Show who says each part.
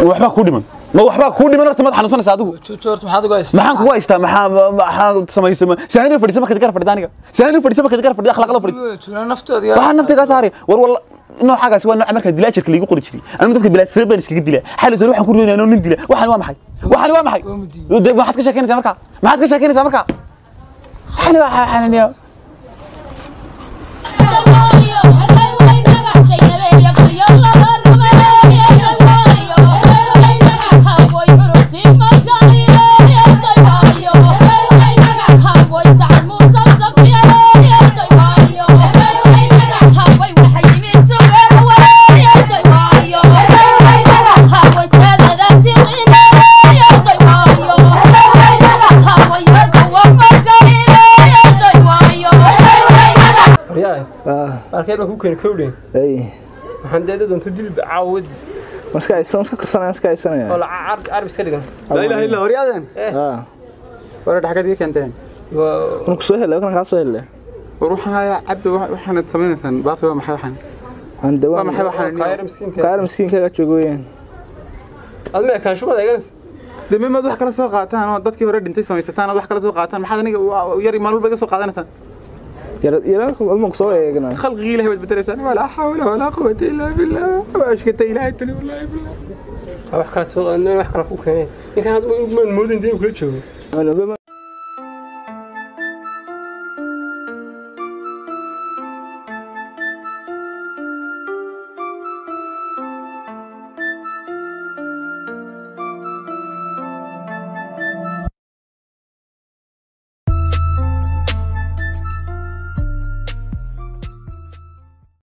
Speaker 1: waxbaa kuu dhiman ma waxbaa kuu dhiman horta maad xanuunsanaysa adigu
Speaker 2: joorta maxaad uga haystaa
Speaker 1: maxaan kugu haystaa maxaa maxaa samaysay saani fadhiisa markaad gar fadhida aniga saani fadhiisa markaad gar fadhida akhlaaq la fadhiisa
Speaker 2: joognaa naftoodii
Speaker 1: waxaa nafta kaa saaray war walla noocaagaasi waa nooca markaa dilaajarka liigu qori jiray anigu dadka bilaa sabab baan iskaga dilaa xali sare waxaan ku riyoonaya anoo nin dila waxaan waa maxay waxaan waa maxay
Speaker 2: Waa mudiin.
Speaker 1: De- maxaad ka sheekeynaysaa markaa maxaad ka sheekeynaysaa markaa waxaan waa xananiya
Speaker 3: waryahay markeed baan ku keeni kowdhen
Speaker 4: ay
Speaker 3: waxaan deeda doonta dilba caawadi
Speaker 4: maska aysan iska karsanaya iska
Speaker 3: oo
Speaker 4: aysanaya
Speaker 3: la carab iska dhigan
Speaker 5: لا اله الا ورياضين
Speaker 4: ah
Speaker 5: ورد حاجات دي كانتين
Speaker 3: waa
Speaker 4: kun ku soo helay kan ka soo helay
Speaker 5: وروح هاي عبد وحنا تسمينا بافي وما حي وحنا
Speaker 4: aan dawaan
Speaker 5: وما حي
Speaker 3: kaayar
Speaker 5: وحنا
Speaker 3: miskiinka
Speaker 4: kaar miskiinka joogo weeyaan
Speaker 3: aad ma ekaan shumada eeganaysa
Speaker 5: دمي ما wax kala soo qaataan oo dadkii hore dhintay samaysataan wax kala soo qaataan maxaad aniga yar maalmo baga soo qaadanaysaa
Speaker 4: yara yara ma ku soo eegana
Speaker 5: khalqigii ilaahay baad bedelaysaan walaa xawla walaa quwwata illaa billah wa ashkata ilaahay tani wallahi billah
Speaker 3: wax kala soo wax kala ku keeneen ninkan hadda ma moodin dee uu kula joogo